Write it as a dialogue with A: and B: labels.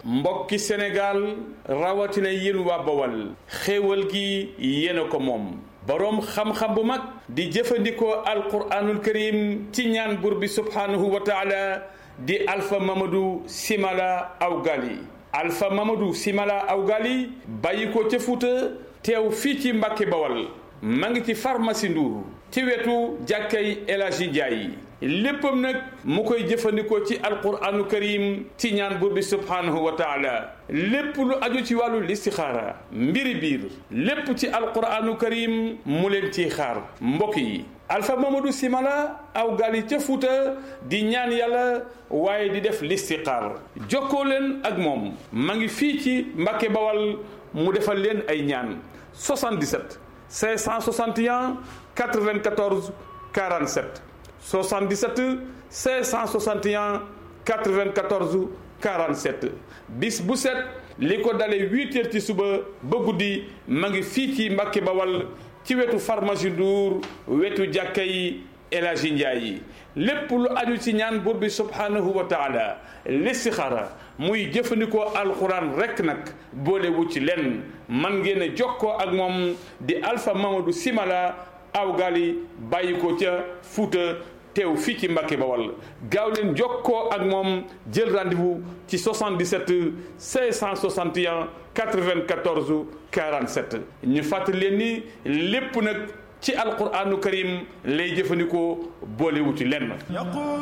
A: mbokki Sénégal rawatina yéen waa Bawal xéewal gi yéen a ko moom boroom xam-xam bu mag di jëfandikoo alquraanul karim ci ñaan buur bi subhaanahu wa taala di Alpha Mamadou Simala Awgali Alpha Mamadou Simala Awgali bàyyi ko ca Fuuta teew fii ci Mbàkke Bawal ma ngi ci pharmacie Ndour ci wetu jàkkay El Hadji Ndiaye léppam nag mu koy jëfandikoo ci alquranu karim ci ñaan buur bi subhaanahu wa taala lépp lu aju ci wàllu listixaara mbiri biir lépp ci alquranu karim mu leen ciy xaar mbokk yi Alpha Mamadou Simala aw gali ca Fuuta di ñaan yàlla waaye di def listixaar jokkoo leen ak moom ma ngi fii ci Mbàkke Bawal mu defal leen ay ñaan 77 561 94 47 77 561 94 47 bis bu set li ko dalee huit heures ci suba ba guddi ma ngi fii ci Mbàkke Bawal ci wetu pharmacie Ndour wetu jàkka yi El Hadji Ndiaye yi lépp lu aju ci ñaan buur bi subhanahu wa taala listixaara muy jëfandikoo alxuraan rekk nag boolewu ci lenn man ngeen a jokkoo ak moom di Alpha Mamadou Simala awgali bàyyi ko ca Fuuta teew fii ci Mbàkke Bawal gaaw leen jokkoo ak moom jël rendez-vous ci 77 561 94 47 ñu fàttali leen ni lépp nag ci alquraanu karim lay jëfandikoo boolewuti lenn